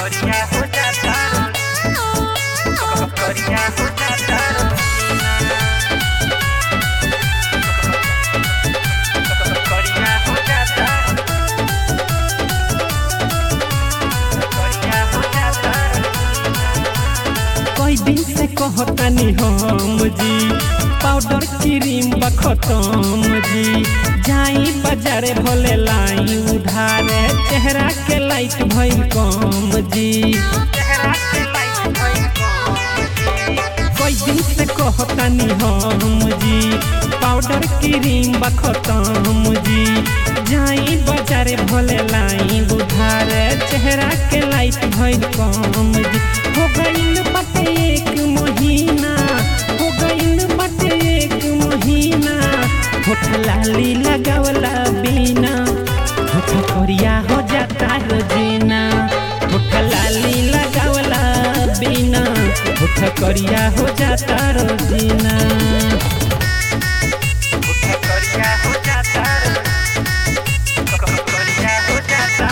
करिया हो जाता करिया हो जाता करिया हो जाता करिया हो जाता कई दिन से कहतानी हम जी पाउडर क्रीम बा खत्म जी जाई बाजारे भले लाई उधारे चेहरा के लाइट भइल कम जी चेहरा से लाइट भइल कई दिन से कहतानी हम जी पाउडर क्रीम बा खत्म जी जाई बाजारे भले लाई उधारे चेहरा के लाइट भइल कम जी हो गइल बाटे एक महीना हो गइल बाटे एक महीना होठ लाली लगावला बिना होठ करिया हो जाता रोजीना होठ लाली लगावला बिना होठ करिया हो जाता रोजीना करिया हो जाता करिया हो जाता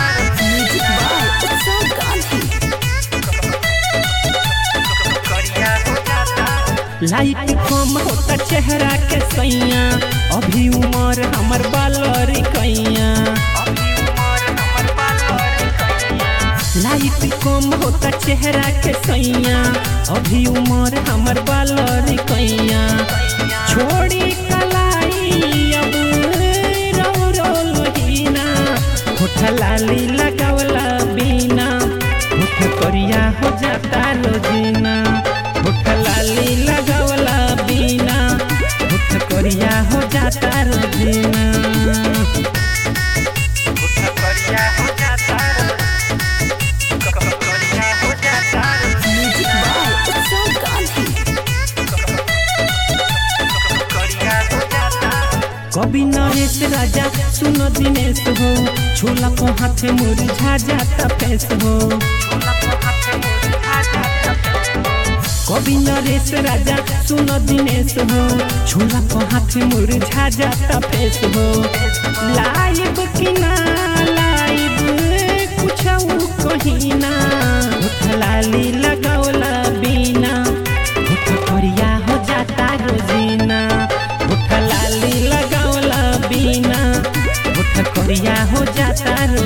करिया हो जाता लाइट कम होता चेहरा के सैया अभी उम्र हमर बालरी कैया अभी उम्र हमर बालर करिया लाइट कम होता चेहरा के सैया अभी उम्र हमर बालरी कैया छोड़ी कलाई अब रो रो लोहीना होठ लाली लगावला बिना होठ करिया हो जाता रोजीना होठ लाली लगावला बिना होठ करिया हो जाता रोजीना करिया हो जाता करिया हो जाता करिया हो जाता कवि नरेश राजा सुन दिनेश हो छोला को हाथे मुरझा जाता पैस हो कवि नरेश राजा सुन दिनेश हो छोला को हाथे मुरझा जाता पैस हो लाइब कि ना लाइब कुछ कहीं ना होठ लाली लगावला बिना होठ करिया हो जाता रोजीना होठ लाली लगावला बिना होठ करिया हो जाता रोजीना